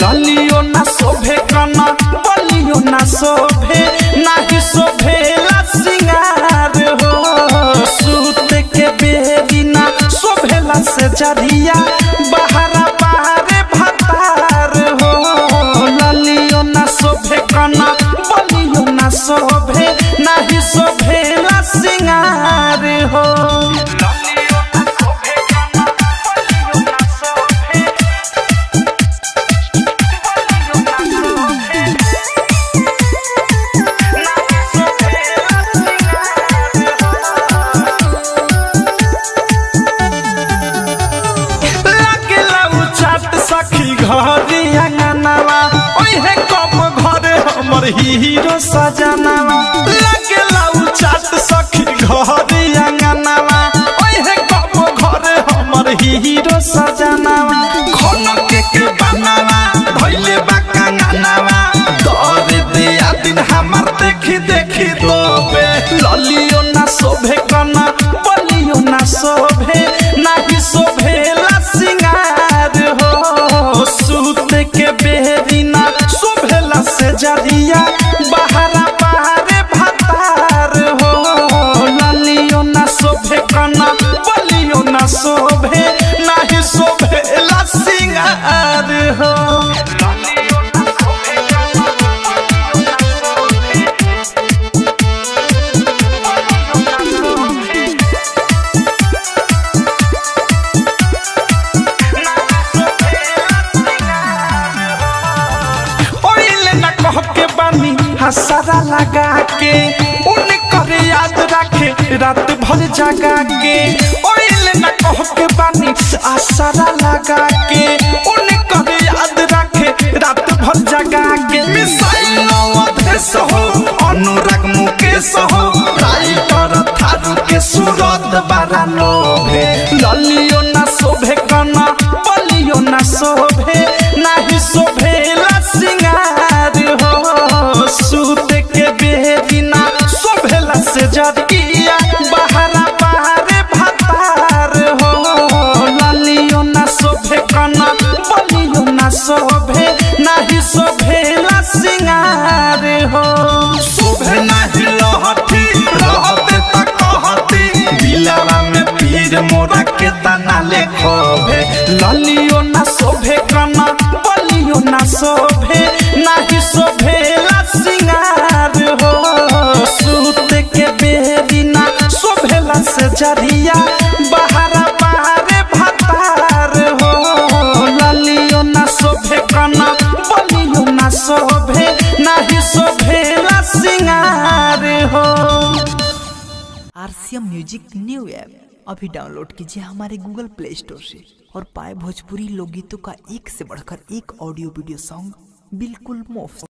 ललियो ना शोभे कना बलियो ना शोभे नाही शोभेला सिंगार हो सूत के बेरी ना शोभेला से जरिया बहरा बारे भतार हो ललियो ना शोभे कना बलियो ना शोभे नाही शोभेला सिंगार हो ललियो ना शोभे कना बलियो ना शोभे लागेला उ चाट सखी घरी अंगनावा ओहे कम घरे हमर हीरो सजनावा लागेला उ चाट सखी घरी अंगनावा ओहे कम घरे हमर हीरो सजनावा खन के के बनावा धइले बा कंगनावा दरे दे आ दिन हमर देखी देखी दोबे ललियो ना शोभे कना बलियो ना शोभे नाही शोभेला सिंगार हो सूत के बेरी ना शोभेला से जरिया बहरा बारे भतार हो ललियो ना शोभे कना बलियो ना शोभे नाही शोभेला सिंगार हो ललियो ना शोभे कना बलियो ना शोभे ओइले न कह के बानी हसरा लगा के उन कर याद रखे रात भर जगा के ओइले न कह के बानी आसरा लगा के उन कर याद रखे रात भर जगा के मिसाइल अवधेश हो अनुराग मुकेश हो राइटर थारू के सूरत बारा लोभे ललियो ना शोभे कना बलियो ना शोभे नाही शोभेला सिंगार हो सूत के बेरी ना शोभेला से जरिया बहरा बारे भतार हो ललियो ना शोभे कना बलियो ना शोभे नाही शोभेला सिंगार हो शोभे नाही लहठी रहते तक कहती दिलावा में पीर मोरा के तना ले खोभे ललियो ना शोभे कना बलियो ना शोभे नाही शोभेला सिंगार हो सूत के बेरी ना शोभेला से जरिया बहरा बारे भतार हो ललियो ना शोभे कना बलियो ना शोभे नाही शोभेला सिंगार हो आरसीएम म्यूजिक न्यू ऐप अभी डाउनलोड कीजिए हमारे गूगल प्ले स्टोर से और पाए भोजपुरी लोकगीतों का एक से बढ़कर एक ऑडियो वीडियो सॉन्ग बिल्कुल मुफ्त